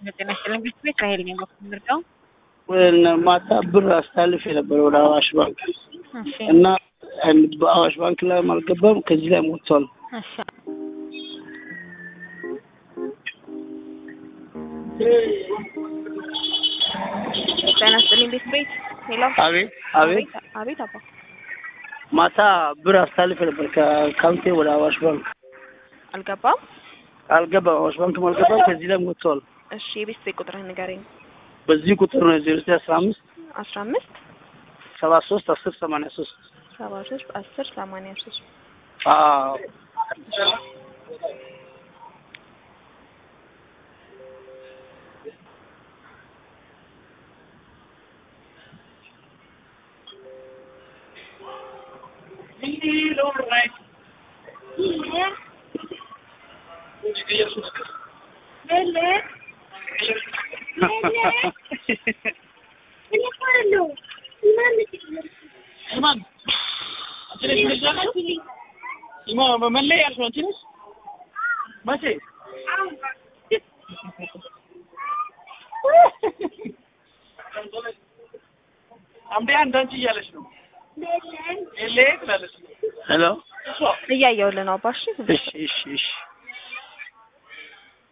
ጤና ይስጥልኝ ቤት ቤት ራሄል ነኝ በኩል ምርጫው ማታ ብር አስተላልፍ የነበረ ወደ አዋሽ ባንክ እሺ እና በአዋሽ ባንክ ላይ አልገባም። ከዚህ ላይ ሞቷል። እሺ ጤና ይስጥልኝ ቤት ቤት ሄሎ አቤት አቤት። አቤት አባ ማታ ብር አስተላልፍ የነበር ከአካውንቴ ወደ አዋሽ ባንክ አልገባም አልገባም። አዋሽ ባንክም አልገባም። ከዚህ ላይ ሞቷል። እሺ የቤት ቤት ቁጥርህን ንገረኝ በዚህ ቁጥር ነው ዜሮ ዘጠኝ አስራ አምስት አስራ አምስት ሰባ ሶስት አስር ሰማንያ ሶስት ሰባ ሶስት አስር ሰማንያ ሶስት አዎ አምዴ አንዳንቺ እያለች ነው ኤሌ ትላለች። ሄሎ እያየሁልህ ነው አባ እሺ እሺ እሺ እሺ